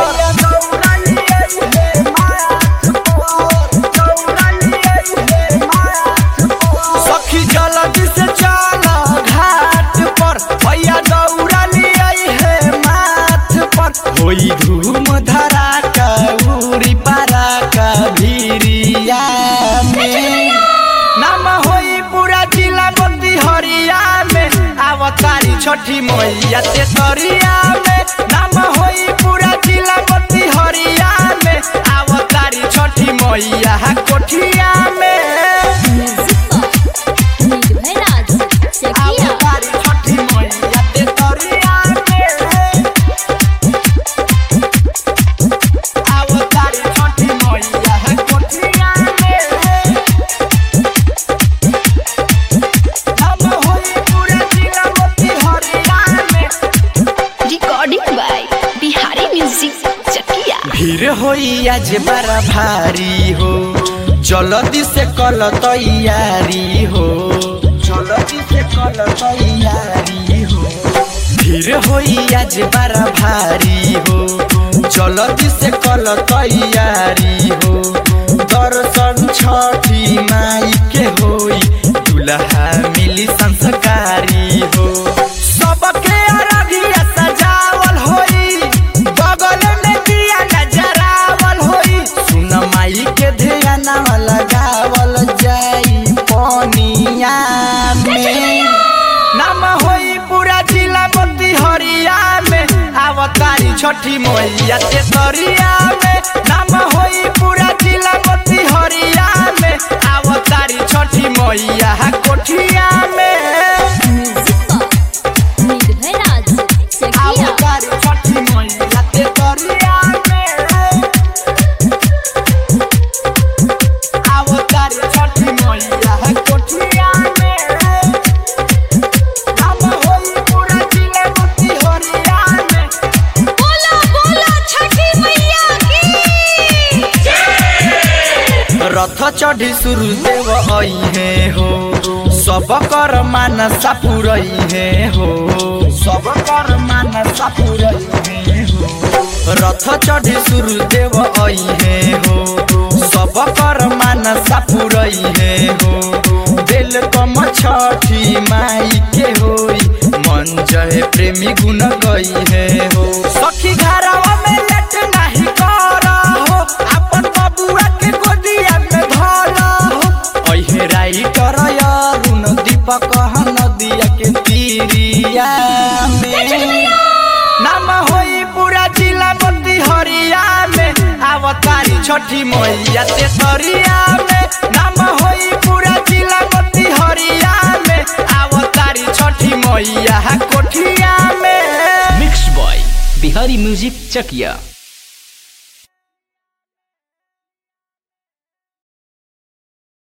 सखी जल्दी से चल घाट पर भैया दौड़ा लिया है माथ पर होई धूम धरा का उरी पारा का भीरिया में नाम होई पूरा जिला बंदी हरिया में आवतारी छठी मैया ते तरिया में नाम होई पूरा जिला बंदी हरिया में आवतारी छठी मैया कोठिया में निर्भय राज चकिया आवतारी छठी मैया ते तरिया में आवतारी छठी मैया कोठिया में नाम होई पूरा जिला बंदी हरिया में recording by Bihari music Chakia भीड़ होई आज बड़ा भारी हो जल्दी से कल तैयारी हो जल्दी से कल तैयारी हो भीड़ होई आज बड़ा भारी हो जल्दी से कल तैयारी हो दर्शन छठी माई के होई दुल्हा मिली संस्कारी हो सबके अरगिया सजावल होई बगल में दिया नजरावल होई सुन माई के ध्यान लगावल जाई पनिया में नाम होई पूरा जिला बत्ती हरिया में आवतारी छठी मैया ते तरिया में नाम होई पूरा जिला बत्ती हरिया में आवतारी छठी मैया कोठिया में निर्भय राज चकिया आवतारी छठी मैया ते तरिया में आवतारी छठी मैया कोठिया में नाम होई पूरा जिला बत्ती हरिया में बोला बोला छठी मैया की रथ चढ़ी सूर्यदेव आई है हो सब कर मानसा पुरई है हो सब कर मानसा पुरई है हो रथ चढ़ी सूर्यदेव आई है हो सब कर मानसा पुरई है हो दिल कम छठी माई के होई मन जहे प्रेमी गुण गई है हो सखी घरवा में लेट नहीं कर हो अपन बबुआ के गोदिया में धर हो अहे राइटर अरुण दीपक नदिया के तीरिया में नाम होई पूरा जिला बत्ती हरिया में आवतारी छठी मैया ते तरिया में नाम होई पूरा जिला बत्ती हरिया में आवतारी छठी मैया कोठिया में mix by Bihari music Chakiya